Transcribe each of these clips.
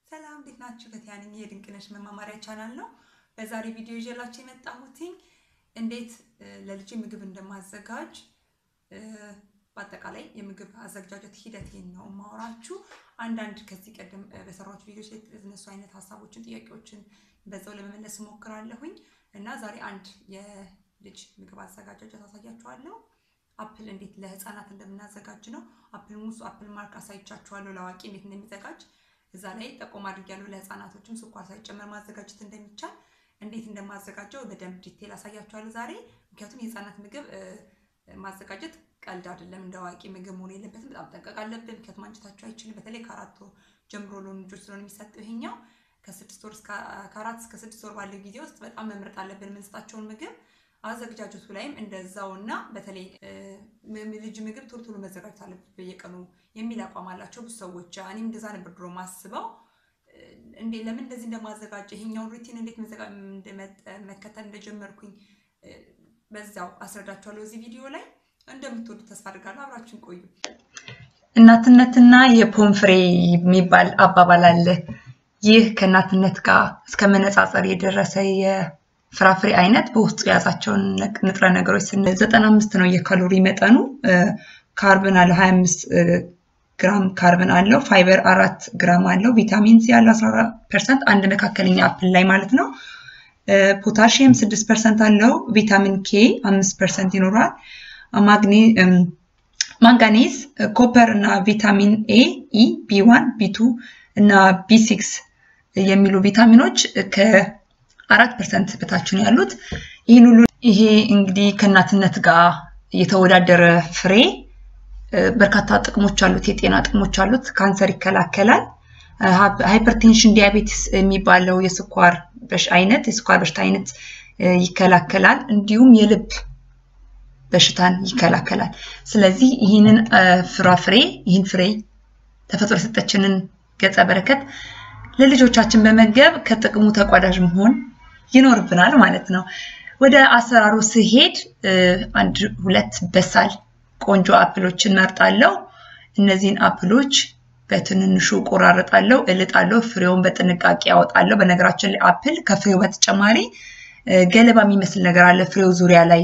ሰላም እንዴት ናችሁ? ፈቲያ ነኝ። የድንቅነሽ መማማሪያ ቻናል ነው። በዛሬ ቪዲዮ ይዤላችሁ የመጣሁትኝ እንዴት ለልጅ ምግብ እንደማዘጋጅ በአጠቃላይ የምግብ አዘገጃጀት ሂደቴን ነው የማወራችሁ። አንዳንድ ከዚህ ቀደም በሰራችሁ ቪዲዮች ላይ የተነሱ አይነት ሀሳቦችን፣ ጥያቄዎችን በዛው ለመመለስ እሞክራለሁኝ እና ዛሬ አንድ የልጅ ምግብ አዘጋጃጀት አሳያችኋለሁ። አፕል እንዴት ለህፃናት እንደምናዘጋጅ ነው። አፕል ሙሱ አፕል ማርክ አሳይቻችኋለሁ። ለአዋቂ እንዴት እንደሚዘጋጅ እዛ ላይ ጠቆም አድርጊያለሁ። ለህፃናቶችም ስኳር ሳይጨመር ማዘጋጀት እንደሚቻል እንዴት እንደማዘጋጀው በደንብ ዲቴል አሳያችኋለሁ ዛሬ። ምክንያቱም የህፃናት ምግብ ማዘጋጀት ቀልድ አይደለም። እንደ አዋቂ ምግብ መሆን የለበትም። በጣም ጠንቀቅ አለብን። ምክንያቱም አንጀታቸው አይችልም። በተለይ ከአራት ወር ጀምሮ ለሆኑ ልጆች ስለሆነ የሚሰጠው ይሄኛው ከስድስት ወር ከአራት እስከ ስድስት ወር ባለው ጊዜ ውስጥ በጣም መምረጥ አለብን የምንሰጣቸውን ምግብ አዘገጃጀቱ ላይም እንደዛው እና በተለይ ልጅ ምግብ ቶሎ ቶሎ መዘጋጀት አለበት በየቀኑ የሚል አቋም አላቸው ብዙ ሰዎች። እኔም እንደዛ ነበር ድሮ ማስበው። እንዴ ለምን እንደዚህ እንደማዘጋጀ ይሄኛውን ሩቲን እንዴት መከተል እንደጀመርኩኝ በዛው አስረዳችኋለሁ እዚህ ቪዲዮ ላይ። እንደምትወዱ ተስፋ አድርጋለሁ። አብራችን ቆዩ። እናትነትና የፖንፍሬ የሚባል አባባል አለ። ይህ ከእናትነት ጋር እስከ መነጻጸር የደረሰ ፍራፍሬ አይነት በውስጡ የያዛቸውን ንጥረ ነገሮች ስን ዘጠና አምስት ነው የካሎሪ መጠኑ። ካርብን አለው ሀያ አምስት ግራም ካርብን አለው። ፋይበር አራት ግራም አለው። ቪታሚን ሲ ያለው አስራ አራት ፐርሰንት አንድ መካከለኛ አፕል ላይ ማለት ነው። ፖታሽየም ስድስት ፐርሰንት አለው። ቪታሚን ኬ አምስት ፐርሰንት ይኖረዋል። ማንጋኔዝ፣ ኮፐር እና ቪታሚን ኤ፣ ኢ፣ ቢ ዋን፣ ቢ ቱ እና ቢ ሲክስ የሚሉ ቪታሚኖች አራት ፐርሰንት በታች ነው ያሉት። ይህን ሁሉ ይሄ እንግዲህ ከእናትነት ጋር የተወዳደረ ፍሬ በርካታ ጥቅሞች አሉት፣ የጤና ጥቅሞች አሉት። ካንሰር ይከላከላል። ሃይፐርቴንሽን ዲያቤቲስ የሚባለው የስኳር አይነት የስኳር በሽታ አይነት ይከላከላል። እንዲሁም የልብ በሽታን ይከላከላል። ስለዚህ ይህንን ፍራፍሬ ይህን ፍሬ ተፈጥሮ የሰጠችንን ገጸ በረከት ለልጆቻችን በመገብ ከጥቅሙ ተቋዳዥ መሆን ይኖርብናል ማለት ነው። ወደ አሰራሩ ስሄድ አንድ ሁለት በሳል ቆንጆ አፕሎችን መርጣለሁ። እነዚህን አፕሎች በትንንሹ ቆራረጣለሁ፣ እልጣለሁ፣ ፍሬውን በጥንቃቄ ያወጣለሁ። በነገራችን ላይ አፕል ከፍሬው በተጨማሪ ገለባ የሚመስል ነገር አለ ፍሬው ዙሪያ ላይ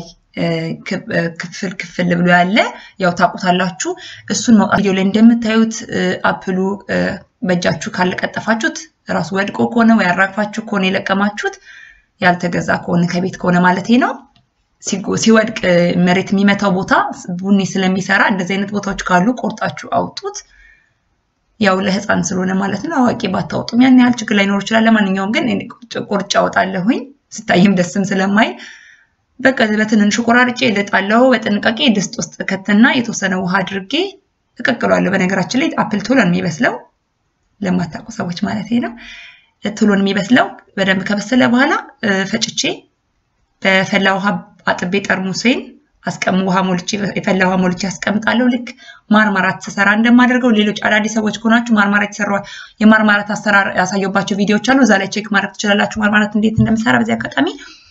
ክፍል ክፍል ብሎ ያለ ያው ታውቁታላችሁ። እሱን መውጣት ቪዲዮ ላይ እንደምታዩት አፕሉ በእጃችሁ ካልቀጠፋችሁት ራሱ ወድቆ ከሆነ ወይ አራግፋችሁ ከሆነ የለቀማችሁት ያልተገዛ ከሆነ ከቤት ከሆነ ማለት ነው ሲወድቅ መሬት የሚመታው ቦታ ቡኒ ስለሚሰራ እንደዚህ አይነት ቦታዎች ካሉ ቆርጣችሁ አውጡት። ያው ለህፃን ስለሆነ ማለት ነው። አዋቂ ባታወጡም ያን ያህል ችግር ላይኖር ይችላል። ለማንኛውም ግን ቁርጭ አወጣለሁኝ ስታይም ደስም ስለማይ በቃ በትንንሹ ቆራርጬ እልጣለሁ። በጥንቃቄ ድስት ውስጥ ከትና የተወሰነ ውሃ አድርጌ እቀቅሏለሁ። በነገራችን ላይ አፕል ቶሎ ነው የሚበስለው ለማታውቁ ሰዎች ማለት ነው። ቶሎ ነው የሚበስለው። በደንብ ከበሰለ በኋላ ፈጭቼ በፈላ ውሃ አጥቤ ጠርሙሴን አስቀም ውሃ ሞልቼ የፈላ ውሃ ሞልቼ አስቀምጣለሁ። ልክ ማርማራት ስሰራ እንደማደርገው ሌሎች አዳዲስ ሰዎች ከሆናችሁ ማርማራት የተሰራ የማርማራት አሰራር ያሳየባቸው ቪዲዮዎች አሉ። እዛ ላይ ቼክ ማድረግ ትችላላችሁ፣ ማርማራት እንዴት እንደምሰራ። በዚህ አጋጣሚ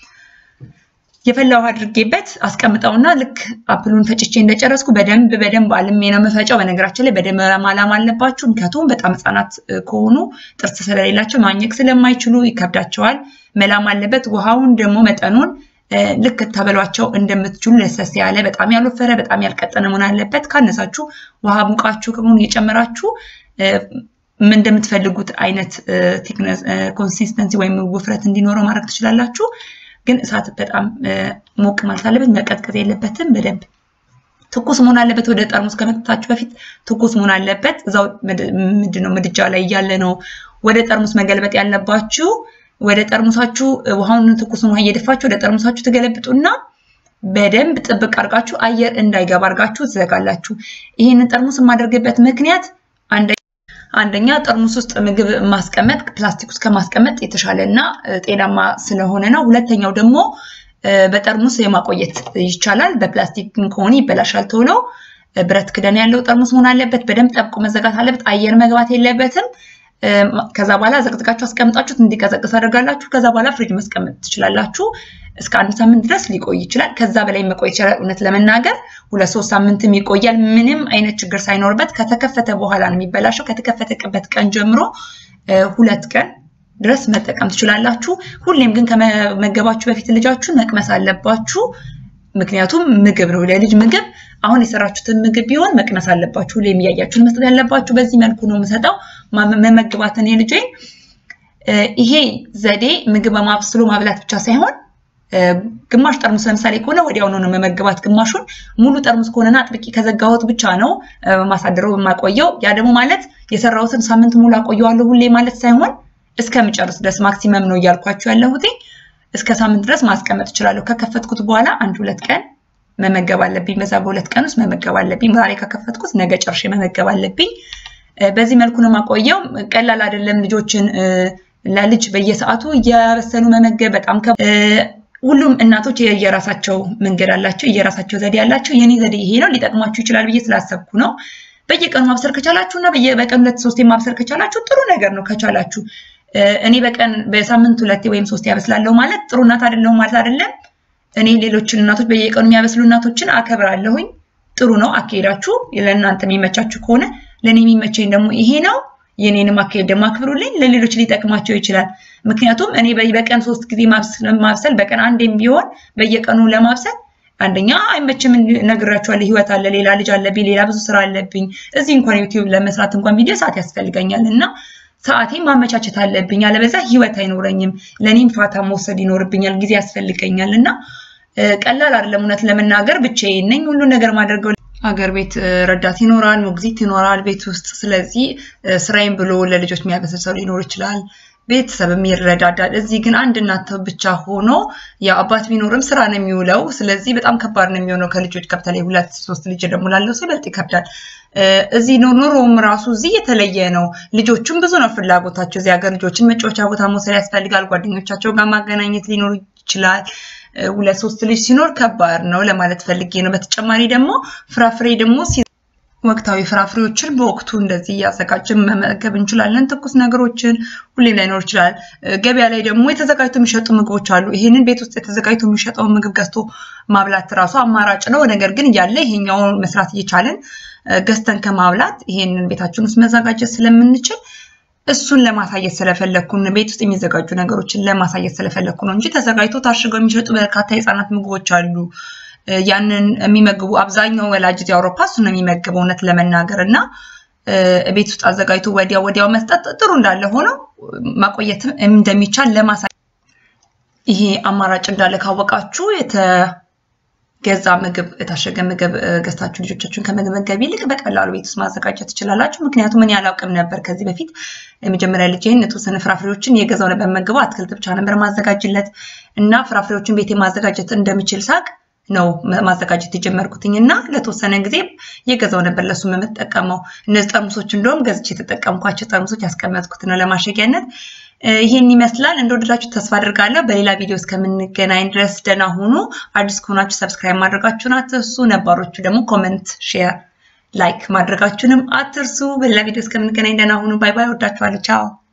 የፈላ ውሃ አድርጌበት አስቀምጠውና ልክ አፕሉን ፈጭቼ እንደጨረስኩ በደንብ በደንብ አልሜ ነው የምፈጨው። በነገራችን ላይ በደንብ ማላም አለባችሁ፣ ምክንያቱም በጣም ህጻናት ከሆኑ ጥርስ ስለሌላቸው ማኘክ ስለማይችሉ ይከብዳቸዋል። መላም አለበት። ውሃውን ደግሞ መጠኑን ልክ ተበሏቸው እንደምትችሉ ለሰስ ያለ በጣም ያልወፈረ በጣም ያልቀጠነ መሆን አለበት። ካነሳችሁ ውሃ ሙቃችሁ ከመሆኑ እየጨመራችሁ እንደምትፈልጉት አይነት ኮንሲስተንሲ ወይም ውፍረት እንዲኖረው ማድረግ ትችላላችሁ። ግን እሳት በጣም ሞቅ ማለት አለበት፣ መቀጥቀጥ የለበትም። በደንብ ትኩስ መሆን አለበት። ወደ ጠርሙስ ከመጠጣችሁ በፊት ትኩስ መሆን አለበት። እዛው ምንድነው ምድጃ ላይ እያለ ነው ወደ ጠርሙስ መገልበጥ ያለባችሁ። ወደ ጠርሙሳችሁ ውሃውን ትኩስን ውሃ እየደፋችሁ ወደ ጠርሙሳችሁ ትገለብጡና በደንብ ጥብቅ አድርጋችሁ አየር እንዳይገባ አድርጋችሁ ትዘጋላችሁ። ይህንን ጠርሙስ የማደርግበት ምክንያት አንደኛ ጠርሙስ ውስጥ ምግብ ማስቀመጥ ፕላስቲክ ውስጥ ከማስቀመጥ የተሻለ እና ጤናማ ስለሆነ ነው። ሁለተኛው ደግሞ በጠርሙስ የማቆየት ይቻላል። በፕላስቲክ ከሆነ ይበላሻል ቶሎ። ብረት ክዳን ያለው ጠርሙስ መሆን አለበት። በደንብ ጠብቆ መዘጋት አለበት። አየር መግባት የለበትም። ከዛ በኋላ ዘቅዝቃችሁ አስቀምጣችሁት እንዲቀዘቅዝ አደርጋላችሁ። ከዛ በኋላ ፍሪጅ ማስቀመጥ ትችላላችሁ። እስከ አንድ ሳምንት ድረስ ሊቆይ ይችላል። ከዛ በላይ መቆየት ይችላል። እውነት ለመናገር ሁለት ሶስት ሳምንትም ይቆያል። ምንም አይነት ችግር ሳይኖርበት ከተከፈተ በኋላ ነው የሚበላሸው። ከተከፈተበት ቀን ጀምሮ ሁለት ቀን ድረስ መጠቀም ትችላላችሁ። ሁሌም ግን ከመመገባችሁ በፊት ልጃችሁን መቅመስ አለባችሁ። ምክንያቱም ምግብ ነው፣ ለልጅ ምግብ። አሁን የሰራችሁትን ምግብ ቢሆን መቅመስ አለባችሁ። ሁሌም እያያችሁን መስጠት ያለባችሁ። በዚህ መልኩ ነው የምሰጠው መመግባትን የልጄን። ይሄ ዘዴ ምግብ በማብስሎ ማብላት ብቻ ሳይሆን ግማሽ ጠርሙስ ለምሳሌ ከሆነ ወዲያውኑ ነው መመገባት። ግማሹን ሙሉ ጠርሙስ ከሆነና አጥብቄ ከዘጋሁት ብቻ ነው ማሳደረው የማቆየው። ያ ደግሞ ማለት የሰራሁትን ሳምንት ሙሉ አቆየዋለሁ ሁሌ ማለት ሳይሆን እስከምጨርስ ድረስ ማክሲመም ነው እያልኳችሁ ያለሁት። እስከ ሳምንት ድረስ ማስቀመጥ እችላለሁ። ከከፈትኩት በኋላ አንድ ሁለት ቀን መመገብ አለብኝ። በዛ በሁለት ቀን ውስጥ መመገብ አለብኝ። ዛሬ ከከፈትኩት ነገ ጨርሼ መመገብ አለብኝ። በዚህ መልኩ ነው የማቆየው። ቀላል አይደለም። ልጆችን ለልጅ በየሰዓቱ እያበሰሉ መመገብ በጣም ሁሉም እናቶች የየራሳቸው መንገድ አላቸው፣ የየራሳቸው ዘዴ አላቸው። የኔ ዘዴ ይሄ ነው፣ ሊጠቅማችሁ ይችላል ብዬ ስላሰብኩ ነው። በየቀኑ ማብሰል ከቻላችሁ እና በቀን ሁለት ሶስቴ ማብሰል ከቻላችሁ ጥሩ ነገር ነው። ከቻላችሁ እኔ በቀን በሳምንት ሁለቴ ወይም ሶስቴ ያበስላለሁ ማለት ጥሩ እናት አይደለሁም ማለት አይደለም። እኔ ሌሎችን እናቶች በየቀኑ የሚያበስሉ እናቶችን አከብራለሁኝ። ጥሩ ነው አካሄዳችሁ። ለእናንተ የሚመቻችሁ ከሆነ ለእኔ የሚመቸኝ ደግሞ ይሄ ነው። የኔንም አካሄድ ደግሞ አክብሩልኝ። ለሌሎች ሊጠቅማቸው ይችላል። ምክንያቱም እኔ በቀን ሶስት ጊዜ ማብሰል በቀን አንዴም ቢሆን በየቀኑ ለማብሰል አንደኛ አይመችም፣ ነግራችኋለሁ። ህይወት አለ፣ ሌላ ልጅ አለብኝ፣ ሌላ ብዙ ስራ አለብኝ። እዚህ እንኳን ዩቲዩብ ለመስራት እንኳን ቪዲዮ ሰዓት ያስፈልገኛል እና ሰዓቴን ማመቻቸት አለብኝ። አለበዛ ህይወት አይኖረኝም። ለእኔም ፋታ መውሰድ ይኖርብኛል፣ ጊዜ ያስፈልገኛል እና ቀላል አይደለም። እውነት ለመናገር ብቻዬን ነኝ ሁሉ ነገር ማደርገው ሀገር ቤት ረዳት ይኖራል፣ ሞግዚት ይኖራል ቤት ውስጥ። ስለዚህ ስራዬን ብሎ ለልጆች የሚያበስል ሰው ሊኖር ይችላል፣ ቤተሰብም ይረዳዳል። እዚህ ግን አንድ እናት ብቻ ሆኖ ያው አባት ቢኖርም ስራ ነው የሚውለው። ስለዚህ በጣም ከባድ ነው የሚሆነው ከልጆች በተለይ ሁለት ሶስት ልጅ ደግሞ ላለው ሰው ይበልጥ ይከብዳል። እዚህ ኑሮውም ራሱ እዚህ የተለየ ነው። ልጆቹም ብዙ ነው ፍላጎታቸው። እዚህ ሀገር ልጆችን መጫወቻ ቦታ መውሰድ ያስፈልጋል። ጓደኞቻቸው ጋር ማገናኘት ሊኖር ይችላል። ሁለት ሶስት ልጅ ሲኖር ከባድ ነው ለማለት ፈልጌ ነው። በተጨማሪ ደግሞ ፍራፍሬ ደግሞ ወቅታዊ ፍራፍሬዎችን በወቅቱ እንደዚህ እያዘጋጀን መመገብ እንችላለን። ትኩስ ነገሮችን ሁሌም ላይኖር ይችላል። ገበያ ላይ ደግሞ የተዘጋጅቶ የሚሸጡ ምግቦች አሉ። ይሄንን ቤት ውስጥ የተዘጋጅቶ የሚሸጠውን ምግብ ገዝቶ ማብላት ራሱ አማራጭ ነው። ነገር ግን እያለ ይሄኛውን መስራት እየቻለን ገዝተን ከማብላት ይሄንን ቤታችን ውስጥ መዘጋጀት ስለምንችል እሱን ለማሳየት ስለፈለግኩ ቤት ውስጥ የሚዘጋጁ ነገሮችን ለማሳየት ስለፈለግኩ ነው እንጂ ተዘጋጅቶ ታሽገው የሚሸጡ በርካታ የህፃናት ምግቦች አሉ። ያንን የሚመግቡ አብዛኛው ወላጅ እዚህ አውሮፓ እሱን ነው የሚመግበው እውነት ለመናገር እና ቤት ውስጥ አዘጋጅቶ ወዲያው ወዲያው መስጠት ጥሩ እንዳለ ሆነው ማቆየትም እንደሚቻል ለማሳየት ይሄ አማራጭ እንዳለ ካወቃችሁ ገዛ ምግብ የታሸገ ምግብ ገዝታችሁ ልጆቻችሁን ከመመገብ ይልቅ በቀላሉ ቤት ውስጥ ማዘጋጀት ትችላላችሁ። ምክንያቱም እኔ አላውቅም ነበር ከዚህ በፊት የመጀመሪያ ልጄን የተወሰነ ፍራፍሬዎችን የገዛው ነበር መግበው አትክልት ብቻ ነበር ማዘጋጅለት እና ፍራፍሬዎችን ቤቴ ማዘጋጀት እንደምችል ሳቅ ነው ማዘጋጀት የጀመርኩትኝ እና ለተወሰነ ጊዜ የገዛው ነበር ለሱ የምጠቀመው። እነዚህ ጠርሙሶች እንደውም ገዝቼ የተጠቀምኳቸው ጠርሙሶች ያስቀመጥኩት ነው ለማሸጊያነት። ይሄን ይመስላል። እንደወደዳችሁ ተስፋ አድርጋለሁ። በሌላ ቪዲዮ እስከምንገናኝ ድረስ ደህና ሁኑ። አዲስ ከሆናችሁ ሰብስክራይብ ማድረጋችሁን አትርሱ። ነባሮቹ ደግሞ ኮመንት፣ ሼር፣ ላይክ ማድረጋችሁንም አትርሱ። በሌላ ቪዲዮ እስከምንገናኝ ደህና ሁኑ። ባይ ባይ። ወዳችኋለሁ። ቻው